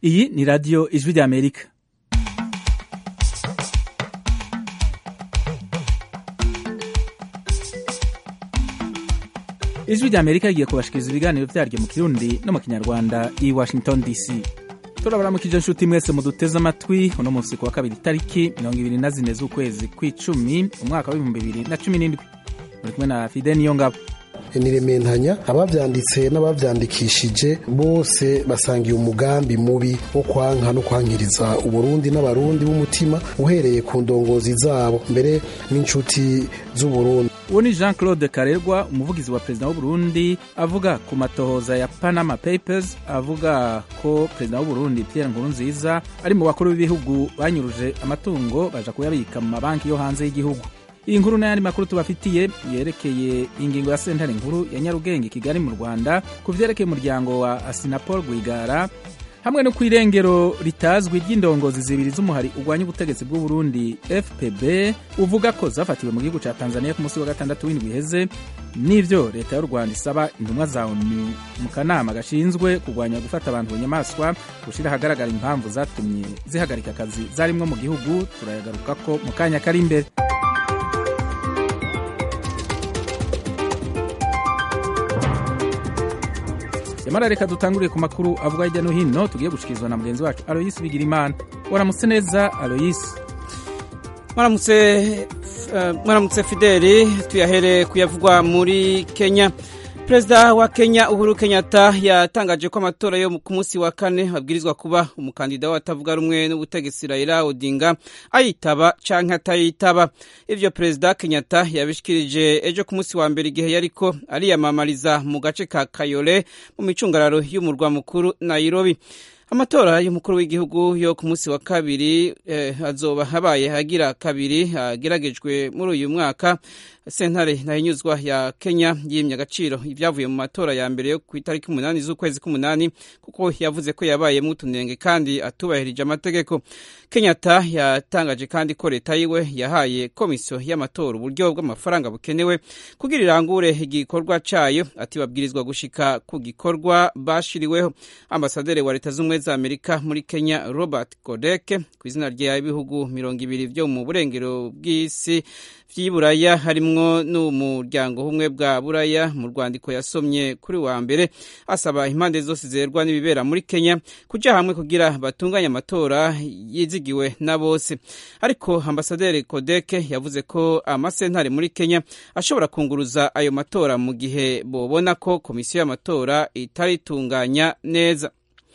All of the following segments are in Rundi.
iyi ni radiyo ijwi ry'amerika ijwi ry'amerika rigiye kubashikiriza ibiganiro vyaryo mu kirundi no mu kinyarwanda i washington dc turabaramukije nshuti mwese muduteze amatwi uno munsi ku wa kabiri itariki mirongo ibiri na zine z'ukwezi kw'icumi umwaka w'ibihumbi bibiri na cumi n'indwi muri kumwe na fide niyo ngabo nirementanya abavyanditse n'abavyandikishije bose basangiye umugambi mubi wo kwanka no kwankiriza uburundi n'abarundi b'umutima uhereye ku ndongozi zabo mbere n'inshuti z'uburundi uwo ni jean claude karerwa umuvugizi wa perezida w'uburundi avuga ku matohoza ya panama papers avuga ko perezida w'uburundi pierre nkurunziza ari mu bakuru b'ibihugu banyuruje amatungo baja kuyabika mu mabanki yo hanze y'igihugu iyi nkuru n'ayandi makuru tubafitiye yerekeye ingingo ya sentare nkuru ya nyarugenge kigali mu rwanda ku vyerekeye umuryango wa asinapol rwigara hamwe no ku irengero ritazwi ry'indongozi zibiri z'umuhari urwanya ubutegetsi bw'uburundi fpb uvuga ko zafatiwe mu gihugu ca tanzania ku munsi wa gatandatu w'indwi iheze n'ivyo leta y'u rwanda isaba intumwa za onu mu kanama gashinzwe kurwanya gufata abantu bunyamaswa gushira ahagaragara impamvu zatumye zihagarika akazi zarimwo mu gihugu turayagarukako mu kanya kari imbere yamara reka dutanguriye ku makuru avuga hirya no hino tugiye gushikirizwa na mugenzi wacu aloyisi bigirimana waramutse neza aloyisi mwaramutse mwaramutse fideli tuyahere kuyavugwa muri kenya perezida wa kenya uhuru kenyatta yatangaje ko amatora yo ku munsi wa kane abwirizwa kuba umukandida w'abatavuga rumwe n'ubutegetsi raila odinga ayitaba canke atayitaba ivyo perezida kenyatta yabishikirije ejo ku munsi wa mbere igihe yariko ariyamamariza mu gace ka kayole mu micungararo y'umurwa mukuru nairobi amatora y'umukuru w'igihugu yo ku munsi wa kabiri eh, azoba habaye agira kabiri ageragejwe muri uyu mwaka sentare ntahinyuzwa ya kenya yimye agaciro ibyavuye mu matora ya mbere yo ku itariki umunani z'ukwezi k'umunani kuko yavuze ko yabayemo utunenge kandi atubahirije amategeko kenyatta yatangaje kandi ko leta yiwe yahaye komisiyo y'amatora uburyo bw'amafaranga bukenewe kugira irangure igikorwa cayo ati babwirizwa gushika ku gikorwa bashiriweho ambasaderi wa leta z'ubumwe za amerika muri kenya robert godeke ku izina ry'ibihugu mirongo ibiri vyo mu burengero bw'isi vy'iburaya harimwo n'umuryango humwe bwa buraya mu rwandiko yasomye kuri wa mbere asaba impande zose zerwa n'ibibera muri kenya kuja hamwe kugira batunganye amatora yizigiwe na bose ariko ambasaderi kodeke yavuze ko amasentare muri kenya ashobora kunguruza ayo matora mu gihe bobona ko komisiyo y'amatora itaritunganya neza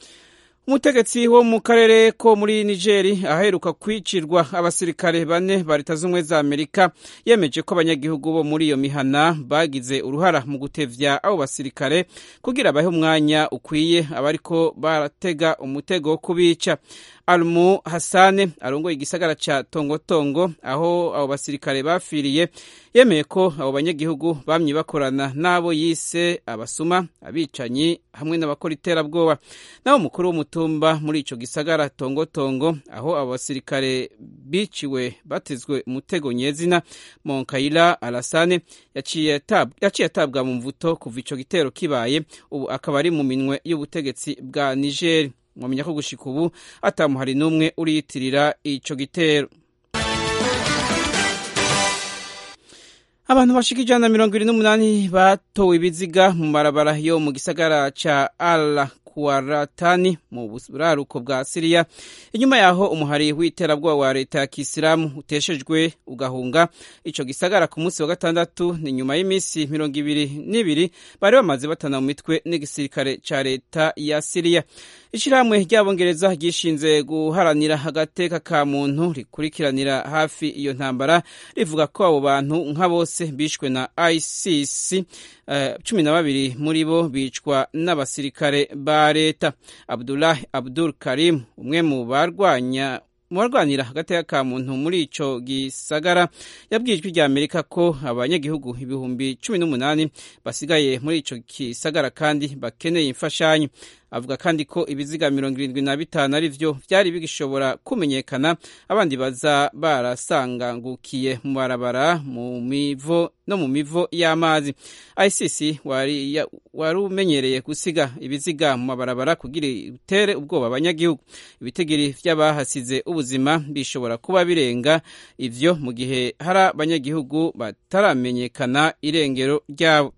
umutegetsi wo mu karere ko muri nigeri aheruka kwicirwa abasirikare bane ba leta z'ubumwe za amerika yemeje ko abanyagihugu bo muri iyo mihana bagize uruhara mu gutevya abo basirikare kugira bahe umwanya ukwiye abariko baratega umutego wo kubica almu hasane arongoye igisagara ca tongotongo aho abo basirikare bafiriye yemeye ko abo banyagihugu bamye bakorana n'abo yise abasuma abicanyi hamwe n'abakora iterabwoba naho umukuru w'umutumba muri ico gisagara tongotongo aho abo basirikare biciwe batezwe umutego nyezina monkayira alasane yaciye atabwa mu mvuto kuva ico gitero kibaye ubu akaba ari mu minwe y'ubutegetsi bwa nigeri mwamenya ko gushika ubu atamuhari n'umwe uriyitirira ico gitero abantu bashika ijana na mirongo ibiri n'umunani batowe ibiziga mu marabara yo mu gisagara ca ala kuwaratani mu buraruko bwa siriya inyuma yaho umuhari w'iterabwoba wa leta ya kisilamu uteshejwe ugahunga ico gisagara ku munsi wa gatandatu ni nyuma y'iminsi mirongo ibiri n'ibiri bari bamaze batana mu mitwe n'igisirikare ca leta ya siriya ishirahamwe ry'abongereza ryishinze guharanira agateka ka muntu rikurikiranira hafi iyo ntambara rivuga ko abo bantu nka bose bishwe na isis cumi uh, na babiri muri bo bicwa n'abasirikare ba leta abdulahi abdul karim umwe mu barwanya mu barwanira agateka ka muntu muri ico gisagara yabwiye ijwi rya amerika ko abanyagihugu ibihumbi cumi n'umunani basigaye muri ico gisagara kandi bakeneye imfashanyo avuga kandi ko ibiziga mirongo irindwi na bitanu ari vyo vyari bigishobora kumenyekana abandi baza barasangangukiye mu barabara mu mivo no mu mivo y'amazi ICC wari, ya, wari umenyereye gusiga ibiziga mu mabarabara kugira utere ubwoba abanyagihugu ibitigiri vy'abahasize ubuzima bishobora kuba birenga ivyo mu gihe hari abanyagihugu bataramenyekana irengero ryabo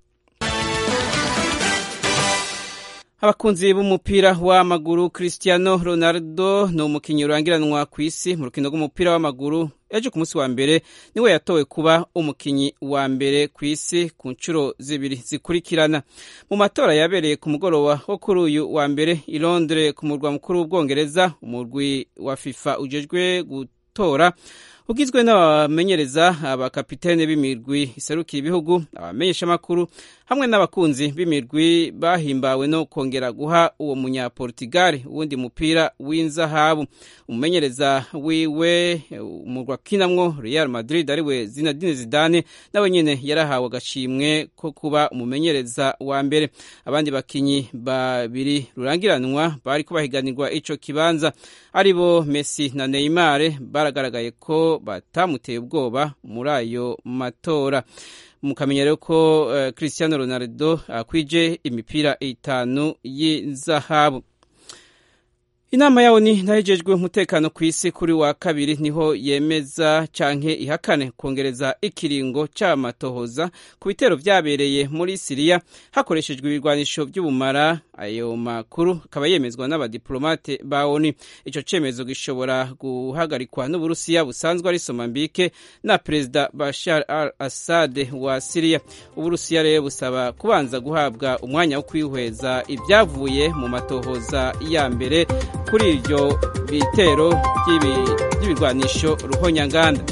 abakunzi b'umupira w'amaguru Cristiano Ronaldo ni umukinnyi urangiranwa ku isi mu rukino rw'umupira w'amaguru ejo ku munsi wa mbere niwe yatowe kuba umukinnyi wa mbere ku isi ku nshuro zibiri zikurikirana mu matora yabereye ku mugoroba wo kuri uyu wa mbere i Londres ku murwa mukuru w'ubwongereza umurwi wa FIFA ujejwe gutora ugizwe n'abamenyereza abakapitene b'imirwi iserukira ibihugu abamenyeshamakuru hamwe n'abakunzi b'imirwi bahimbawe no kongera guha uwo munyaportugal uwundi mupira w'inzahabu umumenyereza wiwe umurwa kinamwo Real Madrid ariwe Zinedine Zidane nawe nyene yarahawe agashimwe ko kuba umumenyereza wa mbere abandi bakinyi babiri rurangiranwa bari kubahiganirwa ico kibanza aribo Messi na Neymar baragaragaye ko batamuteye ubwoba muri ayo matora mukamenya rero ko uh, Cristiano Ronaldo akwije uh, imipira itanu y'inzahabu inama yawo ni nahejejwe umutekano ku isi kuri wa kabiri niho yemeza canke ihakane kongereza ikiringo c'amatohoza ku bitero vyabereye muri Siriya hakoreshejwe ibirwanisho vy'ubumara ayo makuru akaba yemezwa n'abadiplomate ba ONU ico cemezo gishobora guhagarikwa n'Uburusiya busanzwe ari Somambike na Perezida Bashar al-Assad wa Siriya Uburusiya rero busaba kubanza guhabwa umwanya wo kwihweza ivyavuye mu matohoza ya mbere kuri ibyo bitero by'ibirwanisho ruhonyanganda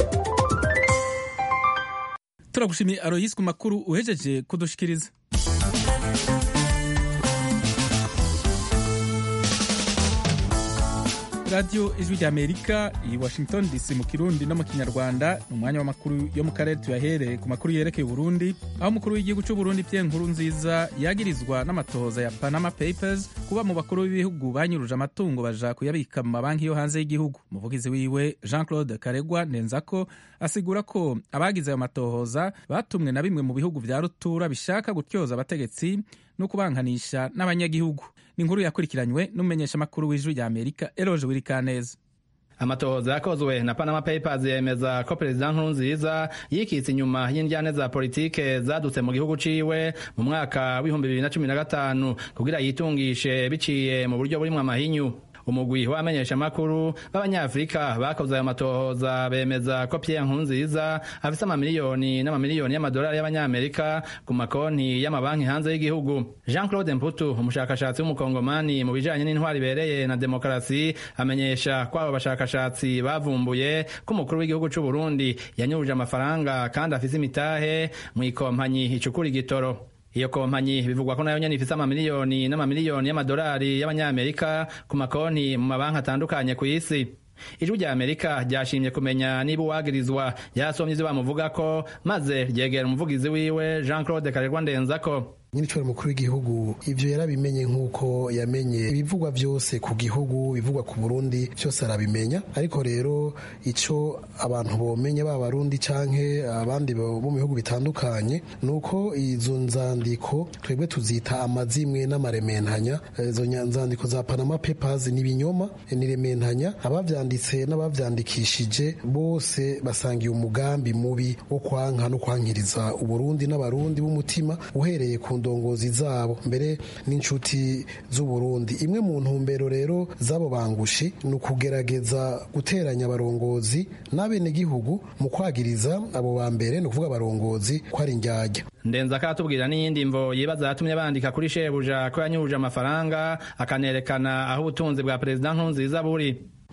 turagushimiye aroyisi ku makuru uhejeje kudushikiriza radiyo ijwi rya amerika i washington dc mu kirundi no mu kinyarwanda ni umwanya w'amakuru yo mu karere tuyahereye ku makuru yerekeye uburundi aho umukuru w'igihugu cy'uburundi pierre nkuru nziza yagirizwa n'amatohoza ya panama papers kuba mu bakuru b'ibihugu banyuruje amatungo baja kuyabika mu mabanki yo hanze y'igihugu umuvugizi wiwe jean claude karegwa nenzako asigura ko abagize ayo matohoza batumwe na bimwe mu bihugu vya rutura bishaka gutyoza abategetsi no kubankanisha n'abanyagihugu ni inkuru yakurikiranywe n'umumenyeshamakuru w'ijwi rya amerika eroje wirikaneza amatohoza yakozwe na Panama Papers yemeza ko perezida Nkurunziza yikitse inyuma y'indyane za politike zadutse mu gihugu ciwe mu mwaka w'ibihumbi bibiri na cumi na gatanu kugira yitungishe biciye mu buryo burimwo amahinyu umugwi w'abamenyeshamakuru b'abanyafurika bakoze ayo matohoza bemeza ko Pierre Nkurunziza afise amamiliyoni n'amamiliyoni y'amadolari y'abanyamerika ku makonti y'amabanki hanze y'igihugu Jean Claude Mputu umushakashatsi w'umukongomani mu bijanye n'intwari ibereye na demokarasi amenyesha ko abo bashakashatsi bavumbuye ko umukuru w'igihugu c'u Burundi yanyuruje amafaranga kandi afise imitahe mu ikompanyi icukura igitoro iyo kompanyi bivugwa ko nayo nyene ifise amamiliyoni n'amamiliyoni y'amadolari y'abanyamerika ku makonti mu mabanki atandukanye ku isi ijwi rya amerika ryashimye kumenya niba uwagirizwa yasomye ivyo bamuvugako maze ryegera umuvugizi wiwe jean claude karerwa ndenzako nyiricyo mukuru w'igihugu ivyo yarabimenye nk'uko yamenye ibivugwa byose ku gihugu bivugwa ku burundi byose arabimenya ariko rero ico abantu bomenya ba barundi canke abandi bo mu bihugu bitandukanye nuko izo nzandiko twebwe tuzita amazimwe n'amarementanya izo nzandiko za Panama Papers ni binyoma ni rementanya abavyanditse n'abavyandikishije bose basangiye umugambi mubi wo kwanka no kwankiriza uburundi n'abarundi b'umutima uhereye ku ndongozi zabo mbere n'inshuti z'uburundi imwe mu ntumbero rero z'abo bangushi ni ukugerageza guteranya abarongozi n'abenegihugu mu kwagiriza abo ba mbere ni ukuvuga abarongozi ko ari indyarya ndenza akatubwira n'iyindi mvo yibaza yatumye bandika kuri shebuja ko yanyuruje amafaranga akanerekana aho ubutunzi bwa perezida nkurunziza buri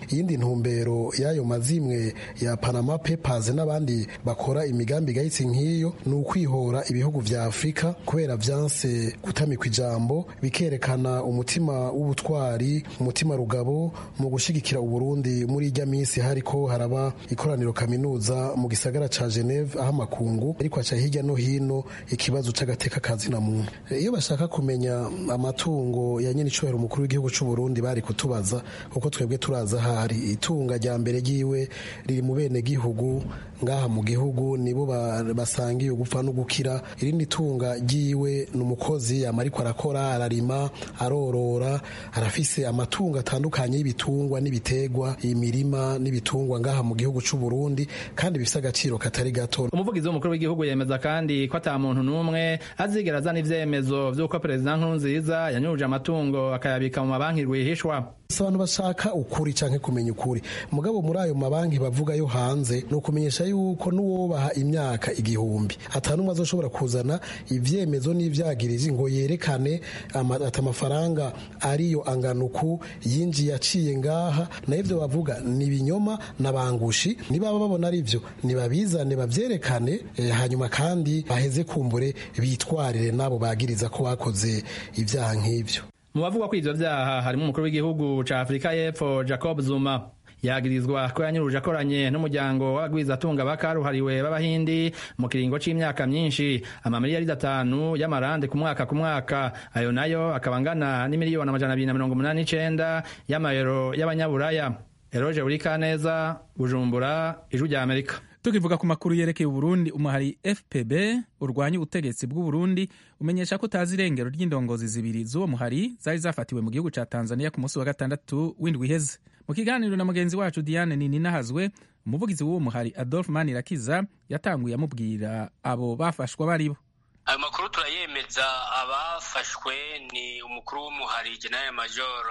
iyindi ntumbero y'ayo mazimwe ya Panama Papers n'abandi bakora imigambi igayitse nk'iyo ni ukwihora ibihugu vya Afurika kubera vyanse gutamikwa ijambo bikerekana umutima w'ubutwari umutima rugabo mu gushigikira Uburundi muri irya minsi hariko haraba ikoraniro kaminuza mu gisagara ca Geneve aho amakungu ariko aca hirya no hino ikibazo c'agateka kazina muntu iyo bashaka kumenya amatungo ya nyene icubahiro umukuru w'igihugu c'u Burundi bari kutubaza kuko twebwe turaza hari itunga rya mbere ryiwe riri mu bene gihugu ngaha mu gihugu nibo basangiye ugupfa no gukira irindi tunga ryiwe ni umukozi yama ariko arakora ararima arorora arafise amatungo atandukanye y'ibitungwa n'ibitegwa imirima n'ibitungwa ngaha mu gihugu c'u Burundi kandi bifise agaciro katari gato umuvugizi w'umukuru w'igihugu yemeza kandi ko ata muntu n'umwe azigera azana ivyemezo vy'uko perezida nkurunziza yanyuruje amatungo akayabika mu mabanki rwihishwa abantu bashaka ukuri canke kumenya ukuri mugabo muri ayo mabanki bavuga yo hanze ni ukumenyesha yuko n'uwobaha imyaka igihumbi atanumwe azoshobora kuzana ivyemezo n'ivyagirizi ngo yerekane ati amafaranga ariyo anganuku yinjiye aciye ngaha na ivyo bavuga ni ibinyoma n'abangushi nibaba babona ari vyo nibabizane bavyerekane eh, hanyuma kandi baheze kumbure bitwarire n'abo bagiriza ko bakoze ivyaha nk'ivyo mu bavugwa ko ivyo vyaha harimo umukuru w'igihugu ca afurika y'epfo jacob zuma yagirizwa ko yanyuruje akoranye n'umuryango w'abagwizatunga bakaruhariwe b'abahindi mu kiringo c'imyaka myinshi amamiliyaridi atanu y'amarande ku mwaka ku mwaka ayo nayo akaba angana n'imiliyoni amajana abiri na mirongo umunani n'icenda y'amayero y'abanyaburaya eroje urikaneza bujumbura ijwi rya amerika tukivuga ku makuru yerekeye uburundi umuhari fpb urwanya ubutegetsi bw'uburundi umenyesha ko utazi irengero ry'indongozi zibiri z'uwo muhari zari zafatiwe mu gihugu ca tanzania ku munsi wa gatandatu w'indwi iheze mu kiganiro na mugenzi wacu diane nininahazwe umuvugizi w'uwo muhari adolphe manirakiza yatanguye amubwira abo bafashwa baribo ayo makuru turayemeza abafashwe ni umukuru w'umuhari general major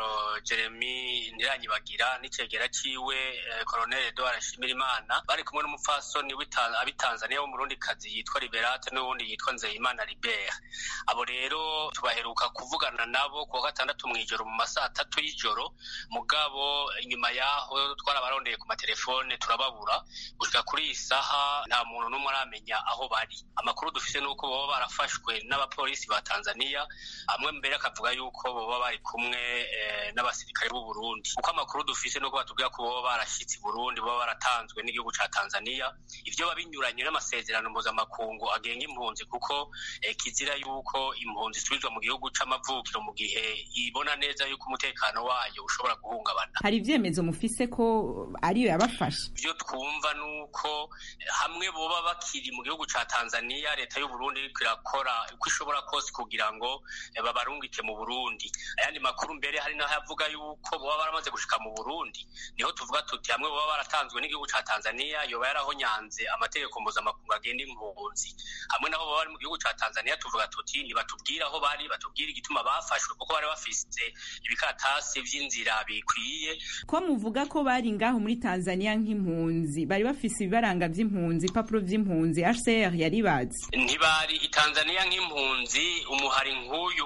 jeremy ntiranyibagira n'icegera ciwe colonel edouard nshimirimana bari kumwe n'umupfasoni abitanzaniya w'umurundikazi yitwa liberate n'uwundi yitwa nzeyimana libert abo rero tubaheruka kuvugana nabo kuwa gatandatu mw'ijoro mu masaha atatu y'ijoro mugabo inyuma yaho twarabarondeye ku matelefone turababura gushika kuri iyi saha nta muntu n'umwe aramenya aho bari amakuru dufise n'uko boba barafashwe n'abapolisi ba Tanzania amwe mbere akavuga yuko boba bari kumwe n'abasirikare b'u Burundi kuko amakuru dufise nuko batubwira ko boba barashitse i Burundi boba baratanzwe n'igihugu ca Tanzania ivyo babinyuranye n'amasezerano mpuzamakungu agenga impunzi kuko kizira yuko impunzi isubizwa mu gihugu c'amavukiro mu gihe ibona neza yuko umutekano wayo ushobora guhungabana hari ivyemezo mufise ko ariyo yabafashe ivyo twumva nuko hamwe boba bakiri mu gihugu ca Tanzania leta y'u Burundi iriko irakora uko ishobora kose kugira ngo babarungike mu Burundi ayandi makuru mbere hari naho yavuga yuko boba baramaze gushika mu Burundi niho tuvuga tuti hamwe boba baratanzwe n'igihugu ca Tanzania yoba yarahonyanze amategeko mpuzamakungu agenda impunzi hamwe nabo boba bari mu gihugu ca Tanzania tuvuga tuti nibatubwire aho bari batubwire igituma bafashwe kuko bari bafise ibikaratasi vy'inzira bikwiye ko muvuga ko bari ngaho muri Tanzania nk'impunzi bari bafise ibibaranga vy'impunzi ipapuro vy'impunzi HCR yaribazi ntibari itanzania nk'impunzi umuhari nk'uyu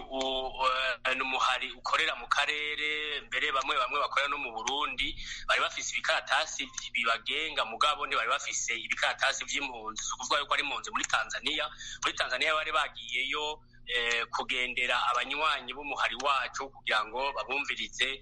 ni umuhari ukorera mu karere mbere bamwe bamwe bakorera no mu burundi bari bafise ibikaratasi bibagenga mugabo ntibari bafise ibikaratasi vy'impunzi si ukuvuga yuko ari impunzi muri tanzania muri tanzania bari bagiyeyo kugendera abanywanyi b'umuhari wacu kugira ngo babumvirize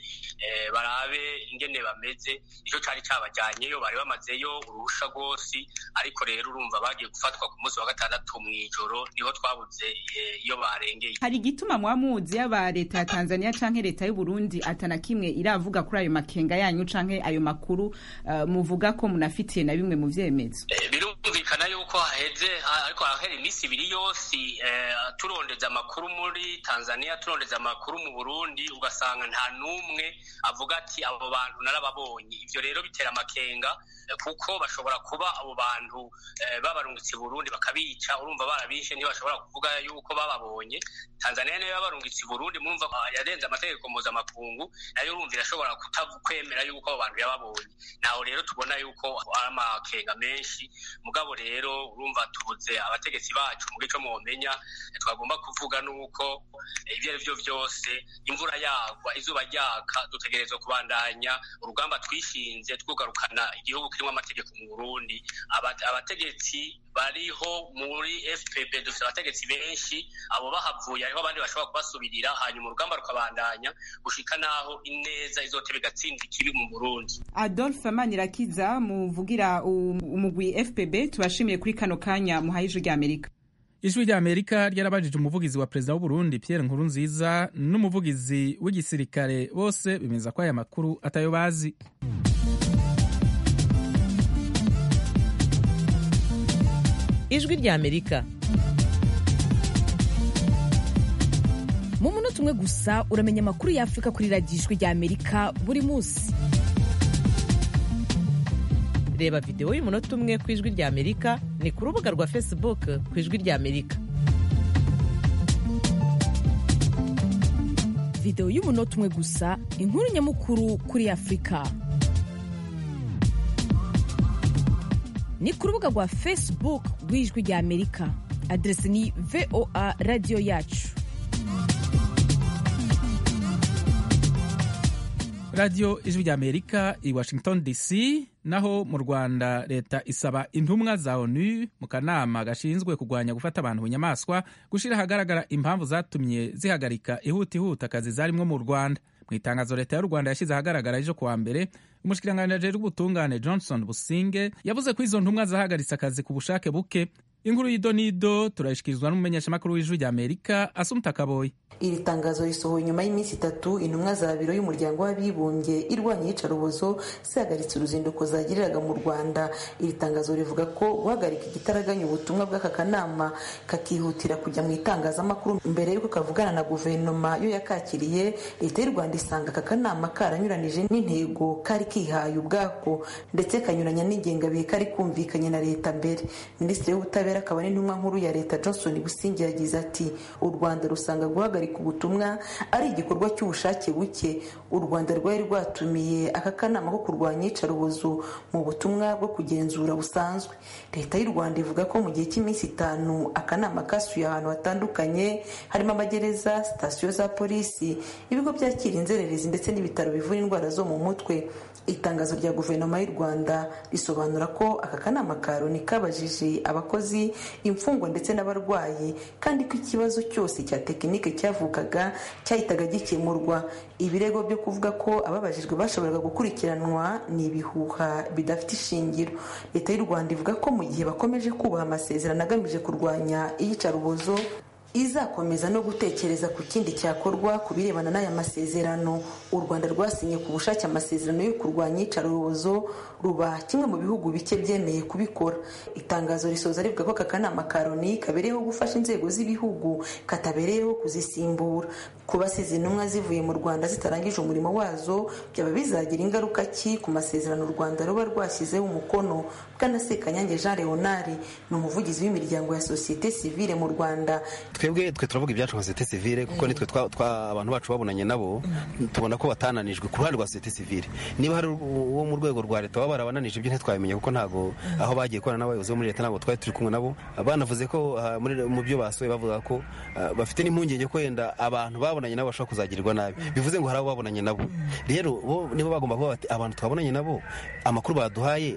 barabe ingene bameze nicyo cari cabajyanyeyo bari bamazeyo uruhusha rwose ariko rero urumva bagiye gufatwa ku munsi wa gatandatu mw'ijoro niho twabuze iyo barengeye hari igituma mwamuzi yaba leta ya tanzania canke leta y'uburundi atana kimwe iravuga kuri ayo makenga yanyu canke ayo makuru muvuga ko munafitiye na bimwe mu vyemezo birumvikana yuko haheze ariko harahera iminsi ibiri yose turondeza amakuru muri tanzania turondeza amakuru mu burundi ugasanga nta n'umwe avuga ati abo bantu narababonye ivyo rero bitera amakenga kuko bashobora kuba abo bantu babarungitse burundi bakabica urumva barabishe ntibashobora kuvuga yuko bababonye tanzania niyo yabarungitse burundi murumva yarenze amategeko mpuzamakungu nayo urumva irashobora kutakwemera yuko abo bantu yababonye naho rero tubona yuko ari amakenga menshi mugabo rero urumva urumva tubuze abategetsi bacu mu gico mwomenya twagomba kuvuga nuko ibyo ari byo byose imvura yagwa izuba ryaka dutegerezwa kubandanya urugamba twishinze twugarukana igihugu kirimo amategeko mu burundi abategetsi bariho muri fpb dufite abategetsi benshi abo bahavuye hariho abandi bashobora kubasubirira hanyuma urugamba rukabandanya gushika naho ineza izoteba igatsinda ikibi mu burundi adolphe manirakiza muvugira umugwi fpb tubashimiye kuri kano kanya muhaye ijwi ry'amerika ijwi rya amerika ryarabajije umuvugizi wa perezida w'uburundi pierre nkurunziza n'umuvugizi w'igisirikare bose bemeza ko aya makuru atayo bazi ijwi rya amerika mu munota umwe gusa uramenya amakuru y'afurika kuri radiyo ijwi rya amerika buri munsi reba videwo y'umunota umwe ku ijwi rya amerika ni ku rubuga rwa facebook ku ijwi rya amerika videwo y'umunota umwe gusa inkuru nyamukuru kuri afurika ni ku rubuga rwa facebook rw'ijwi rya amerika aderesi ni voa radiyo yacu radiyo ijwi rya amerika i washington dc naho mu rwanda leta isaba intumwa za onu mu kanama gashinzwe kurwanya gufata abantu bunyamaswa gushyira ahagaragara impamvu zatumye zihagarika ihutihuta akazi zarimwo mu rwanda mu itangazo leta y'u rwanda yashyize ahagaragara ejo kuwa mbere umushikiranganji ajejwe ubutungane johnson businge yavuze ko izo ntumwa zahagaritse akazi ku bushake buke inkuru y'idonido turayishikirizwa n'umumenyeshamakuru w'ijwi rya amerika asumta kaboyi iri tangazo risohoye nyuma y'iminsi itatu intumwa za biro y'umuryango w'abibumbye irwanya iyicarubozo zihagaritse uruzinduko zagiriraga mu rwanda iri tangazo rivuga ko guhagarika igitaraganya ubutumwa bw'aka kanama kakihutira kujya mu itangazamakuru mbere y'uko kavugana na guverinoma yo yakakiriye leta y'u rwanda isanga aka kanama karanyuranije n'intego kari kihaye ubwako ndetse kanyuranya n'ingengabihe kari kumvikanye na leta mbere minisitiri w'ubutabera akaba n'intumwa nkuru ya leta johnson busingi yagize ati u rwanda rusanga guhagarika ubutumwa ari igikorwa cy'ubushake buke u rwanda rwari rwatumiye aka kanama ko kurwanya iyicarubozo mu butumwa bwo kugenzura busanzwe leta y'u rwanda ivuga ko mu gihe cy'iminsi itanu akanama kasuye ahantu hatandukanye harimo amagereza sitasiyo za polisi ibigo byakira inzererezi ndetse n'ibitaro bivura indwara zo mu mutwe itangazo rya guverinoma y'u rwanda risobanura ko aka kanama ka loni kabajije abakozi imfungwa ndetse n'abarwayi kandi ko ikibazo cyose cya tekinike cyavukaga cyahitaga gikemurwa ibirego byo kuvuga ko ababajijwe bashoboraga gukurikiranwa ni ibihuha bidafite ishingiro leta y'u rwanda ivuga ko mu gihe bakomeje kubaha amasezerano agamije kurwanya iyicarubozo izakomeza no gutekereza ku kindi cyakorwa ku birebana n'aya masezerano u rwanda rwasinye ku bushake amasezerano yo kurwanya iyicarubozo ruba kimwe mu bihugu bike byemeye kubikora itangazo risoza rivuga ko aka kanama ka loni kabereyeho gufasha inzego z'ibihugu katabereyeho kuzisimbura kuba sizi intumwa zivuye mu rwanda zitarangije umurimo wazo byaba bizagira ingaruka ki ku masezerano u rwanda ruba rwashyizeho umukono bwana sekanyange jean leonard ni umuvugizi w'imiryango ya sosiyete sivile mu rwanda twebwe twe turavuga ibyacu nka sosiyete sivile kuko nitwe abantu bacu babonanye nabo tubona ko batananijwe ku ruhande rwa sosiyete sivile niba hari uwo mu rwego rwa leta baba barabananije ibyo ntitwabimenya kuko ntabwo aho bagiye korana n'abayobozi bo muri leta ntabwo twari turi kumwe nabo banavuze ko mu byo basohoye bavuga ko bafite n'impungenge ko wenda abantu babonanye nabo bashobora kuzagirirwa nabi bivuze ngo hari abo babonanye nabo rero bo nibo bagomba kuba bati abantu twabonanye nabo amakuru baduhaye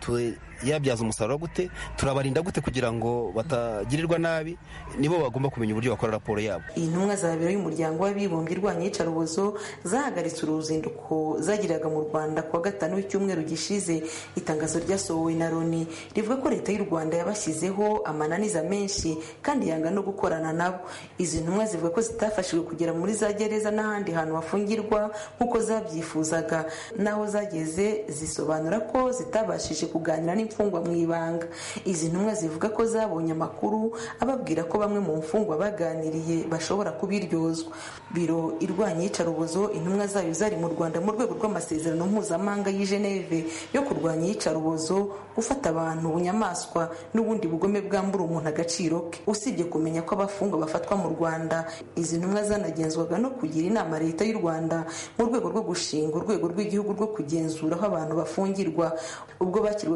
yabyaza umusaruro gute turabarinda gute kugira ngo batagirirwa nabi nibo bagomba kumenya uburyo bakora raporo yabo iyi ntumwa za biro y'umuryango w'abibumbye irwanya iyicarubozo zahagaritse uruzinduko zagiriraga mu rwanda kuwa gatanu w'icyumweru gishize itangazo ryasohowe na loni rivuga ko leta y'u rwanda yabashyizeho amananiza menshi kandi yanga no gukorana nabo izi ntumwa zivuga ko zitafashijwe kugera muri za gereza n'ahandi hantu hafungirwa nk'uko zabyifuzaga n'aho zageze zisobanura ko zitabashije kuganira n'imfungwa mu ibanga izi ntumwa zivuga ko zabonye amakuru ababwira ko bamwe mu mfungwa baganiriye bashobora kubiryozwa biro irwanya iyicarubozo intumwa zayo zari mu rwanda mu rwego rw'amasezerano mpuzamahanga y'i geneve yo kurwanya iyicarubozo gufata abantu bunyamaswa n'ubundi bugome bwambura umuntu agaciro ke usibye kumenya ko abafungwa bafatwa mu rwanda izi ntumwa zanagenzwaga no kugira inama leta y'u rwanda mu rwego rwo gushinga urwego rw'igihugu rwo kugenzura aho abantu bafungirwa ubwo bakirwaga na leta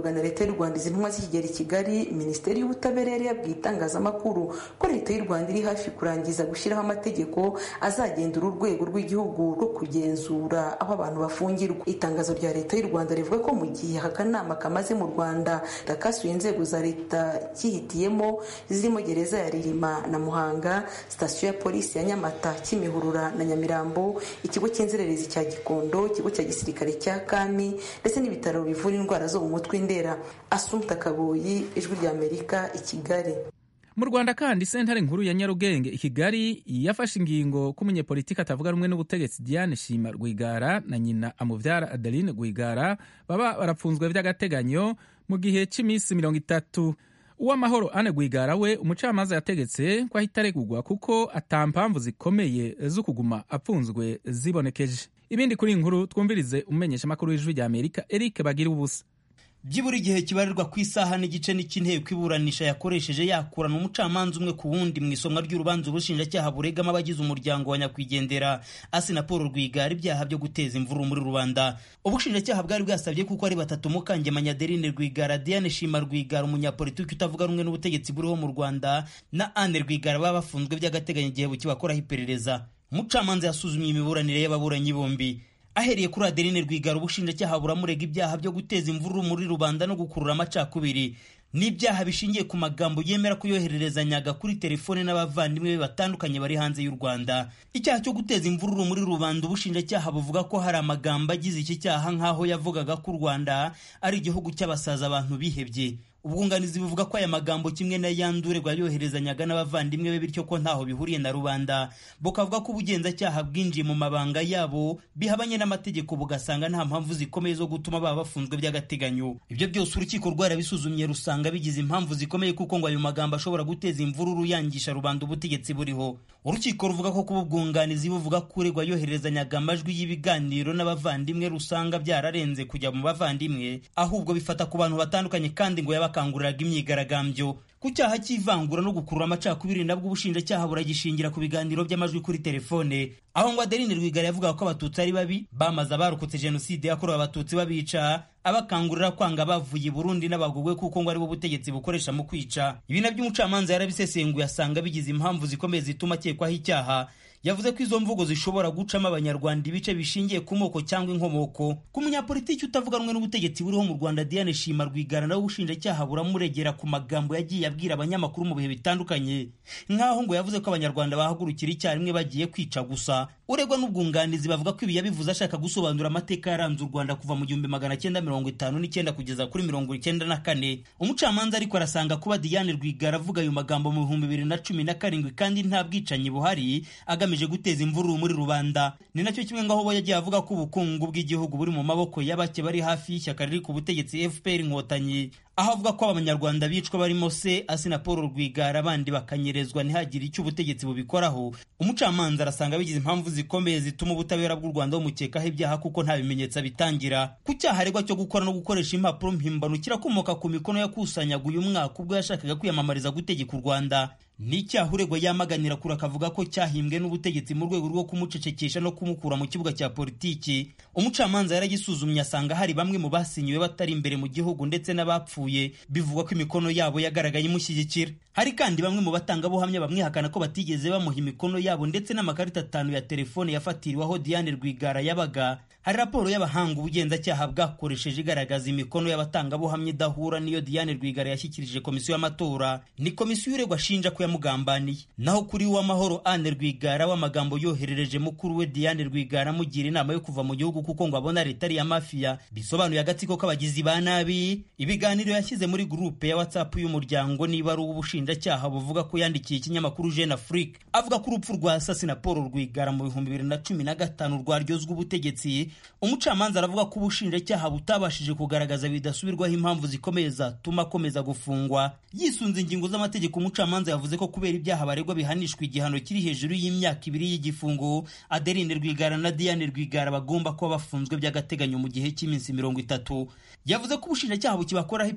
leta y'u rwanda izi ntumwa zikigera i kigali minisiteri y'ubutabera yari yabwiye itangazamakuru ko leta y'u rwanda iri hafi kurangiza gushyiraho amategeko azagendera urwego rw'igihugu rwo kugenzura aho abantu bafungirwa itangazo rya leta y'u rwanda rivuga ko mu gihe aka kanama kamaze mu rwanda gakasuye inzego za leta cyihitiyemo zirimo gereza ya ririma na muhanga sitasiyo ya polisi ya nyamata kimihurura na nyamirambo ikigo cy'inzererezi cya gikondo ikigo cya gisirikare cya kami ndetse n'ibitaro bivura indwara zo mu mutwe ndera asumta kaboyi ijwi ry'amerika i kigali mu rwanda kandi sentare nkuru ya nyarugenge i kigali yafashe ingingo ko umunyepolitiki atavuga rumwe n'ubutegetsi diane shima rwigara na nyina amubyara adeline rwigara baba barapfunzwe by'agateganyo mu gihe cy'iminsi mirongo itatu uw'amahoro ane rwigara we umucamanza yategetse ko ahita aregurwa kuko atampamvu zikomeye zo kuguma apfunzwe zibonekeje ibindi kuri iyi nkuru twumvirize umumenyeshamakuru w'ijwi rya amerika eric bagira ubusa byibura igihe kibarirwa ku isaha n'igice n'ik'inteko iburanisha yakoresheje yakurana umucamanza umwe ku wundi mu isomwa ry'urubanza ubushinjacyaha buregamo abagize umuryango wa nyakwigendera asina paul rwigara ibyaha byo guteza imvururu muri rubanda ubushinjacyaha bwari bwasabye kuko ari batatu mukangemanya adeline rwigara diane shima rwigara umunyapolitiki utavuga rumwe n'ubutegetsi buriho mu rwanda na anne rwigara baba bafunzwe by'agateganyo igihe bukibakoraho iperereza umucamanza yasuzumye imiburanire y'ababuranyi bombi ahereye kuri adeline rwigara ubushinjacyaha buramurega ibyaha byo guteza imvururu muri rubanda no gukurura amacakubiri n'ibyaha bishingiye ku magambo yemera kuyohererezanyaga kuri telefone n'abavandimwe be batandukanye bari hanze y'u rwanda icyaha cyo guteza imvururu muri rubanda ubushinjacyaha buvuga ko hari amagambo agize iki cyaha nk'aho yavugaga ko u rwanda ari igihugu cy'abasaza abantu bihebye ubwunganizi buvuga ko aya magambo kimwe n'ayandure yoherezanyaga n'abavandimwe be bityo ko ntaho bihuriye na rubanda bukavuga ko ubugenzacyaha bwinjiye mu mabanga yabo bihabanye n'amategeko bugasanga nta mpamvu zikomeye zo gutuma baba bafunzwe by'agateganyo ibyo byose urukiko rwarabisuzumye rusanga bigize impamvu zikomeye kuko ngo ayo magambo ashobora guteza imvururu yangisha rubanda ubutegetsi buriho urukiko ruvuga ko kuba ubwunganizi buvuga ko uregwa yoherezanyaga amajwi y'ibiganiro n'abavandimwe rusanga byararenze kujya mu bavandimwe ahubwo bifata ku bantu batandukanye kandi ngo yaba bakanguriraga imyigaragambyo ku cyaha cy'ivangura no gukurura amacakubiri nabwo ubushinjacyaha buragishingira ku biganiro by'amajwi kuri telefone aho ngo adeline rwigara yavugaga ko abatutsi ari babi bamaze abarokotse jenoside yakorewe abatutsi babica abakangurira kwanga bavuye i burundi n'abagogwe kuko ngo aribo butegetsi bukoresha mu kwica ibi nabyo umucamanza yarabisesenguye asanga bigize impamvu zikomeye zituma akekwaho icyaha yavuze ko izo mvugo zishobora gucamo abanyarwanda ibice bishingiye ku moko cyangwa inkomoko ku munyapolitiki utavuga rumwe n'ubutegetsi buriho mu rwanda diane shima rwigara nawe ubushinjacyaha buramuregera ku magambo yagiye abwira abanyamakuru mu bihe bitandukanye nk'aho ngo yavuze ko abanyarwanda bahagurukira icyarimwe bagiye kwica gusa uregwa n'ubwunganizi bavuga ko ibi yabivuze ashaka gusobanura amateka yaranze u rwanda kuva mu gihumbi magana cyenda mirongo itanu n'icyenda kugeza kuri mirongo icyenda na kane umucamanza ariko arasanga kuba diane rwigara avuga ayo magambo mu bihumbi bibiri na cumi na karindwi kandi nta bwicanyi buhari agamije guteza imvururu muri rubanda ni nacyo kimwe ngaho bo yagiye avuga ko ubukungu bw'igihugu buri mu maboko y'abake bari hafi y'ishyaka riri ku butegetsi fpr inkotanyi aho avuga ko abanyarwanda bicwa barimo se asina paul rwigara abandi bakanyerezwa ntihagire icyo ubutegetsi bubikoraho umucamanza arasanga bigize impamvu zikomeye zituma ubutabera bw'u rwanda bumukekaho ibyaha kuko nta bimenyetso abitangira ku cyaha aregwa cyo gukora no gukoresha impapuro mpimbano kirakomoka ku mikono yakusanyaga uyu mwaka ubwo yashakaga kwiyamamariza gutegeka u rwanda ni icyaha uregwa yamaganira kure akavuga ko cyahimbwe n'ubutegetsi mu rwego rwo kumucecekesha no kumukura mu kibuga cya politiki umucamanza yaragisuzumye asanga hari bamwe mu basinyiwe batari imbere mu gihugu ndetse n'abapfuye bivugwa ko imikono yabo yagaragaye imushyigikira hari kandi bamwe mu batangabuhamya bamwihakana ko batigeze bamuha imikono yabo ndetse n'amakarita atanu ya telefone yafatiriweho diane rwigara yabaga hari raporo y'abahanga ubugenzacyaha bwakoresheje igaragaza imikono y'abatangabuhamya idahura n'iyo diane rwigara yashyikirije komisiyo y'amatora ni komisiyo uregwa ashinja ko yamugambaniye naho kuri uw'amahoro ane rwigara w'amagambo yoherereje mukuru we diane rwigara amugira inama yo kuva mu gihugu kuko ngo abona leta ari iya mafiya bisobanuye agatsiko k'abagizi ba nabi ibiganiro yashyize muri gurupe ya whatsapp y'umuryango niba ari uw'ubushinjacyaha buvuga ko yandikiye ikinyamakuru jeune afrique avuga ko urupfu rwa sasi na paul rwigara mu bihumbi bibiri na cumi na gatanu rwaryozwa ubutegetsi umucamanza aravuga ko ubushinjacyaha butabashije kugaragaza bidasubirwaho impamvu zikomeye zatuma akomeza gufungwa yisunze ingingo z'amategeko umucamanza yavuze ko kubera ibyaha baregwa bihanishwa igihano kiri hejuru y'imyaka ibiri y'igifungo adeline rwigara na diane rwigara bagomba kuba bafunzwe by'agateganyo mu gihe cy'iminsi mirongo itatu yavuze ko ubushinjacyaha bukibakoraho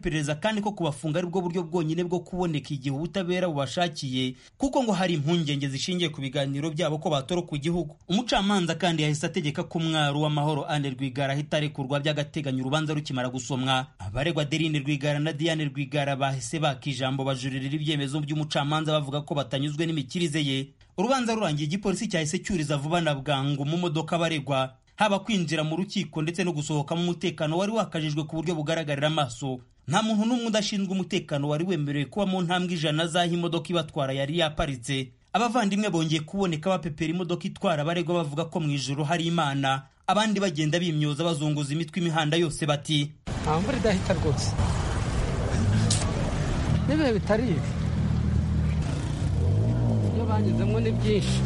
iperereza kandi ko kubafunga ari bwo buryo bwonyine bwo kuboneka igihe ubutabera bubashakiye kuko ngo hari impungenge zishingiye ku biganiro byabo ko batoroka igihugu umucamanza kandi yahise ategeka ko umwari w'amahoro ane rwigara ahita arekurwa by'agateganyo urubanza rukimara gusomwa abaregwa derine rwigara na diane rwigara bahise baka ijambo bajuririra ibyemezo by'umucamanza bavuga ko batanyuzwe n'imikirize ye urubanza rurangiye igipolisi cyahise cyuriza vuba na bwangu mu modoka baregwa haba kwinjira mu rukiko ndetse no gusohokamo umutekano wari wakajijwe ku buryo bugaragarira amaso nta muntu n'umwe udashinzwe umutekano wari wemerewe kuba mu ntambwe ijana z'aho imodoka ibatwara yari yaparitse abavandimwe bongeye kuboneka bapepera imodoka itwara abaregwa bavuga ko mu ijoro hari imana abandi bagenda bimyoza bazunguza imitwe imihanda yose bati nta mvura idahita rwose n'ibihe bitari ibi ibyo banyuzemo ni byinshi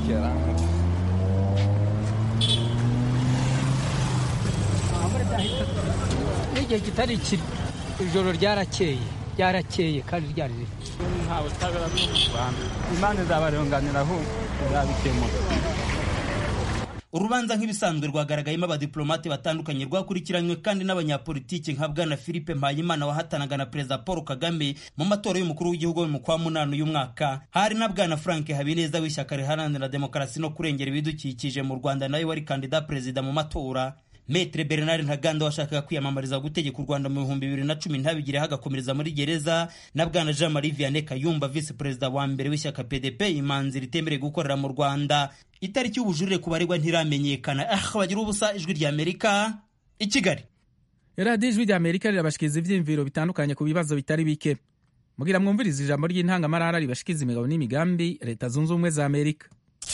n'igihe kitari kiri ijoro ryarakeye ryarakeye kandi ryari riri nta butabera bwo mu rwanda imana izabarenganira ahubwo izabikemura urubanza nk'ibisanzwe rwagaragayemo abadiplomate batandukanye rwakurikiranywe kandi n'abanyapolitiki nka bwana philippe mpayimana wahatanaga na perezida paul kagame mu matora y'umukuru w'igihugu mu kwa munani uyu mwaka hari na bwana frank habineza w'ishyaka riharanira demokarasi no kurengera ibidukikije mu rwanda nawe wari kandida perezida mu matora Metre Bernard Ntaganda washakaga kwiyamamariza gutegeka u Rwanda mu bihumbi bibiri na cumi ntabigireho agakomereza muri gereza na bwana Jean Marie Vianney Kayumba visi perezida wa mbere w'ishyaka PDP imanzi ritemerewe gukorera mu Rwanda itariki y'ubujurire ku baregwa ntiramenyekana ah bagira ubusa ijwi rya Amerika i Kigali radiyo ijwi rya amerika rirabashikiriza ibyiyumviro bitandukanye ku bibazo bitari bike mugira mwumvirize ijambo ry'intangamarara ribashikiriza imigabo n'imigambi leta zunze ubumwe za amerika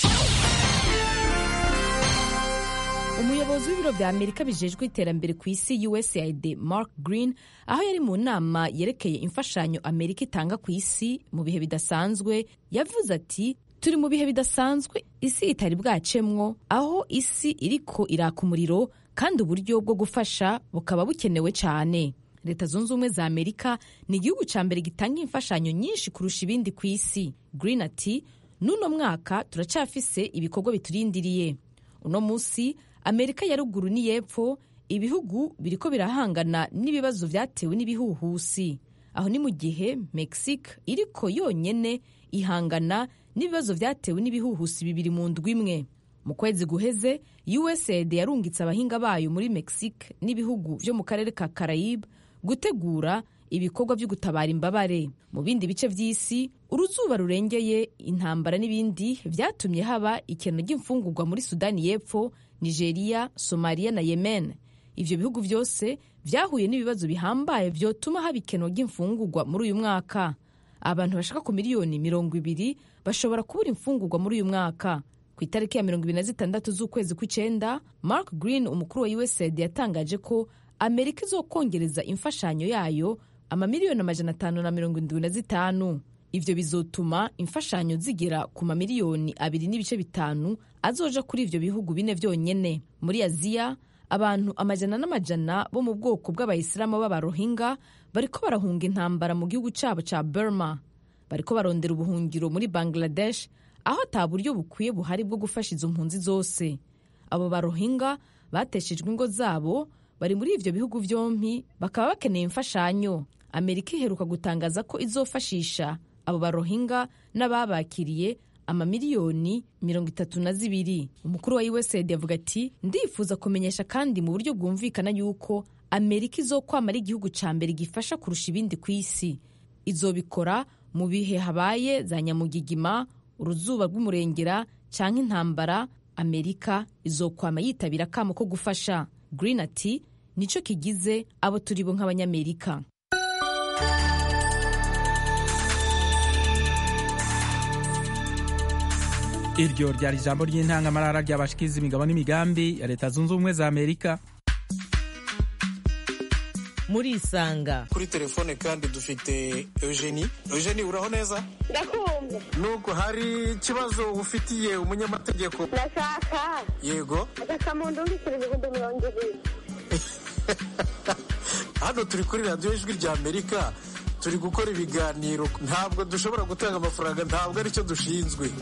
umuyobozi w'ibiro bya amerika bijejwe iterambere ku isi usaid mark green aho yari mu nama yerekeye imfashanyo amerika itanga ku isi mu bihe bidasanzwe yavuze ati turi mu bihe bidasanzwe isi itari bwacemwo aho isi iriko iraka umuriro kandi uburyo bwo gufasha bukaba bukenewe cyane leta zunze ubumwe za amerika ni igihugu cya mbere gitanga imfashanyo nyinshi kurusha ibindi ku isi green ati n'uno mwaka turacyafise ibikorwa biturindiriye uno munsi amerika ya ruguru n'iyepfo ibihugu biriko birahangana n'ibibazo vyatewe n'ibihuhusi aho ni mu gihe mexique iriko yonyene ihangana n'ibibazo vyatewe n'ibihuhusi bibiri mu ndwi imwe mu kwezi guheze usaid yarungitse abahinga bayo muri mexique n'ibihugu vyo mu karere ka carayibe gutegura ibikorwa vyo gutabara imbabare mu bindi bice vy'isi uruzuba rurengeye intambara n'ibindi vyatumye haba ikeno ry'imfungurwa muri sudani y'epfo nigeria somaliya na yemen ivyo bihugu vyose vyahuye n'ibibazo bihambaye vyotuma haba ikeno ry'imfungurwa muri uyu mwaka abantu bashaka ku miliyoni mirongo ibiri bashobora kubura imfungurwa muri uyu mwaka ku itariki ya mirongo ibiri na zitandatu z'ukwezi kw'icenda mark green umukuru wa usaid yatangaje ko amerika izokongereza imfashanyo yayo amamiliyoni amajana atanu na mirongo indwi na zitanu ivyo bizotuma imfashanyo zigera ku mamiliyoni abiri n'ibice bitanu azoja kuri ivyo bihugu bine vyonyene muri aziya abantu amajana n'amajana bo mu bwoko bw'abayisilamu b'abarohinga bariko barahunga intambara mu gihugu cabo ca burma bariko barondera ubuhungiro muri bangladesh aho ata buryo bukwiye buhari bwo gufasha izo mpunzi zose abo barohinga bateshejwe ingo zabo bari muri ivyo bihugu vyompi bakaba bakeneye imfashanyo amerika iheruka gutangaza ko izofashisha abo barohinga n'ababakiriye amamiliyoni mirongo itatu na zibiri umukuru wa usaid yavuga ati ndifuza kumenyesha kandi mu buryo bwumvikana yuko amerika izokwama ari igihugu ca mbere gifasha kurusha ibindi ku isi izobikora mu bihe habaye za nyamugigima uruzuba rw'umurengera canke intambara amerika izokwama yitabira akamo ko gufasha green ati nico kigize abo turi bo nk'abanyamerika iryo ryari ijambo ry'intangamarara ryabashikiriza imigabo n'imigambi ya leta zunze ubumwe za amerika muri isanga kuri telefone kandi dufite eugenie eugenie uraho neza ndakumva nubwo hari ikibazo ufitiye umunyamategeko ndashaka yego agasamundu w'ibiceri ibihumbi mirongo ibiri hano turi kuri radiyo ijwi rya amerika turi gukora ibiganiro ntabwo dushobora gutanga amafaranga ntabwo aricyo dushinzwe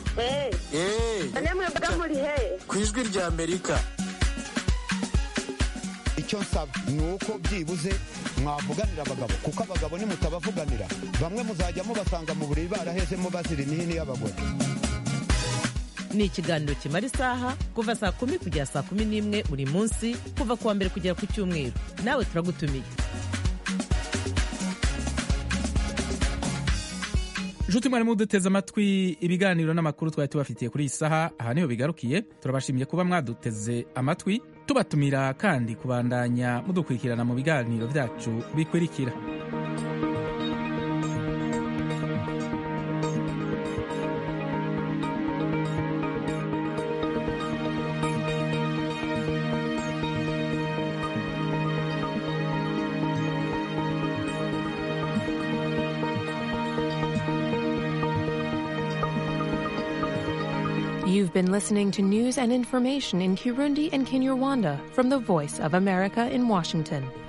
eee mwebwe muri he ku ijwi rya amerika icyo nsaba ni uko byibuze mwavuganira abagabo kuko abagabo nimutabavuganira bamwe muzajya mubasanga mu buriri barahezemo bazira imihini y'abagore ni ikiganiro kimara isaha kuva saa kumi kugera saa kumi n'imwe buri munsi kuva ku wa mbere kugera ku cyumweru nawe turagutumiye nshuti mwarimu duteze amatwi ibiganiro n'amakuru twari tubafitiye kuri iyi saha aha niho bigarukiye turabashimiye kuba mwaduteze amatwi tubatumira kandi kubandanya mudukurikirana mu biganiro byacu bikurikira You've been listening to news and information in Kirundi and Kinyarwanda from the Voice of America in Washington.